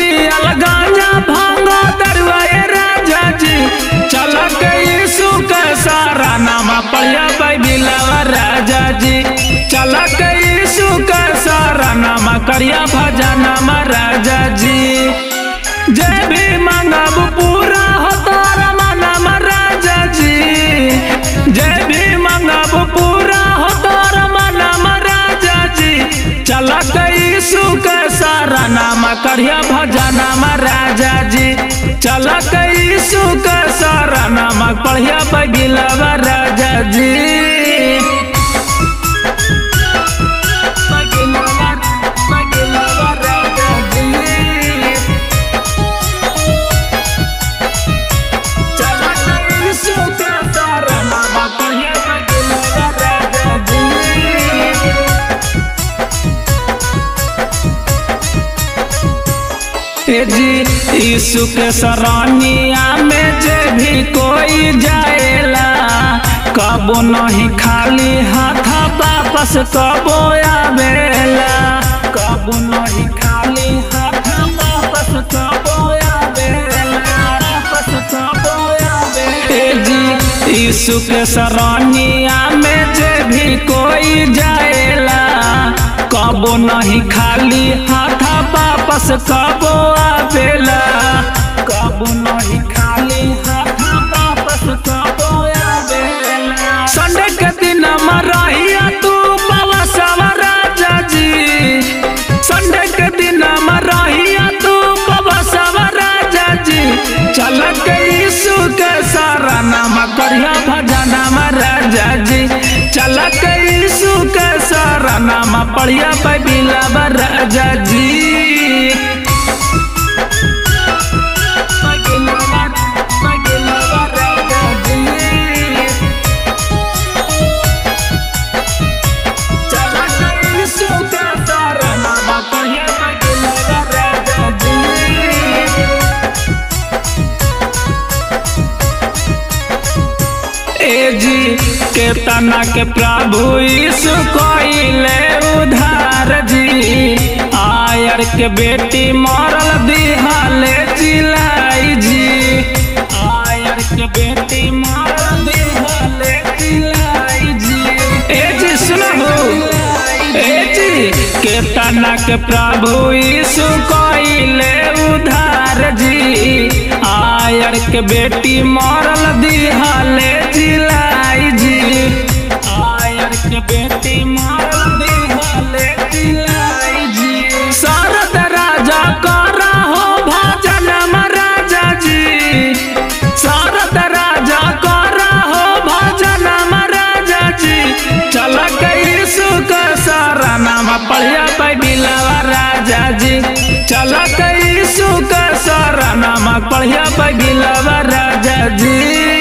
पियल गांजा भांगा दरुआ ए राजा जी चल के यीशु के सारा नाम पढ़िया बिलवा राजा जी चल के यीशु के सारा नाम करिया भजनम राजा जी जय भी मांगब पूरा हो तारा मनम राजा जी जय भी मांगब पूरा हो तारा मनम राजा जी चल यीशु के सारा नाम करिया भजनम राजा जी चल यीशु के सारा नाम पढ़िया बगिलवा राजा जी बगिलवा बगिलवा राजा जी चला यीशु के सारा नाम पढ़िया बगिलवा राजा जी ए जी यीशु के सरानिया में जे भी कोई जाएला कबो नहीं खाली हाथ वापस कबो आवेला कबो नहीं खाली हाथ वापस कबो आवेला वापस कबो आवेला ए जी यीशु के सरानिया में जे भी कोई जाएला कबो नहीं खाली हाथ वापस कबो आवेला कबो नहीं खाली हाथ वापस कबो आवेला संडे के दिन मरहिया तू बाबा सवा राजा जी संडे के दिन मरहिया तू बाबा सवा राजा जी चल के यीशु के सारा नाम करिया भजनम राजा जी चल के यीशु के सारा नाम पढ़िया बिलवा राजा जी बगिलवा बगिलवा राजा जी चला यीशु के सारा नाम पढ़िया बगिलवा राजा जी ए जी के तना के प्रभु यीशु कोइले उधार जी आयर के बेटी मरल दिहाले चिलाई जी आयर के बेटी मरल दिहाले चिलाई जी ए जी सुनो ए जी के तना के प्रभु यीशु कोइले उधार जी आयर के बेटी मरल दिहाले चिलाई जी आयर के बेटी मरल दिहाले चिलाई जी शरद राजा करा हो भजन राजा जी शरद राजा करा हो भजन राजा जी चल के यीशु के सारा नाम पढ़िया बिलवा राजा जी चल के यीशु के सारा नाम पढ़िया बिलवा राजा जी